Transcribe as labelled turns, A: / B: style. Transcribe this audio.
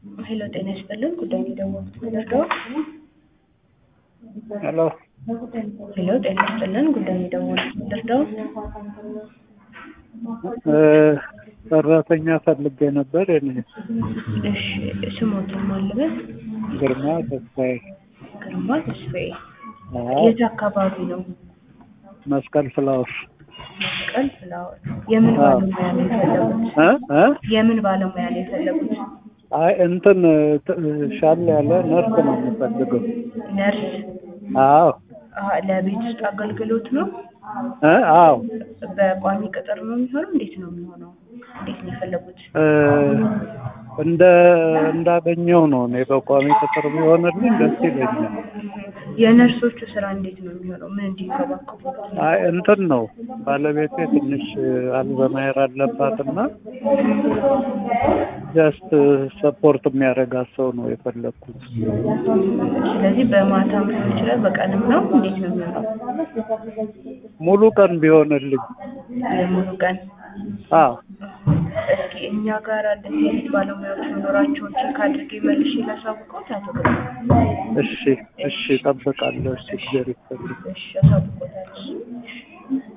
A: ሄሎ ጤና ይስጥልን ጉዳይ ነው የደወልኩት ልርዳው?
B: ሄሎ
A: ሄሎ ጤና ይስጥልን ጉዳይ ነው የደወልኩት ልርዳው?
B: እ ሰራተኛ ፈልጌ ነበር። እኔ
A: እሺ ስሞትን ማልበት
B: ግርማ ተስፋዬ
A: ግርማ ተስፋዬ
B: አዎ፣
A: የት አካባቢ ነው?
B: መስቀል ፍላወር
A: መስቀል ፍላወር የምን
B: አዎ።
A: ባለሙያ ነው የፈለጉት?
B: እ እ
A: የምን ባለሙያ ነው የፈለጉት?
B: አይ እንትን ት- ሻል ያለ ነርስ ነው የምፈልገው።
A: ነርስ
B: አዎ
A: አሀ፣ ለቤት ውስጥ አገልግሎት ነው?
B: እ አዎ
A: በቋሚ ቅጥር ነው የሚሆነው? እንዴት ነው የሚሆነው? እንዴት ነው የፈለጉት?
B: እ እንደ እንዳገኘው ነው። እኔ በቋሚ ቅጥር ቢሆንልኝ ደስ ይለኛል።
A: የነርሶቹ ስራ እንዴት ነው የሚሆነው? ምን እንዲንከባከቡ ነው?
B: አይ እንትን ነው ባለቤቴ ትንሽ አልዘማየር አለባትና ጀስት ሰፖርት የሚያደርጋት ሰው ነው የፈለግኩት።
A: ስለዚህ በማታም ሊሆን ይችላል፣ በቀንም ነው። እንዴት ነው የሚሆነው?
B: ሙሉ ቀን ቢሆንልኝ።
A: የሙሉ ቀን
B: አዎ
A: እስኪ እኛ ጋር እንደዚህ አይነት ባለሙያዎች መኖራቸውን ቼክ አድርጌ መልሼ ላሳውቅዎት። አቶ ግርማ
B: እሺ እሺ፣ እጠብቃለሁ። እሺ፣ እግዚአብሔር ይስጥልኝ።
A: እሺ፣ አሳውቅዎታለሁ።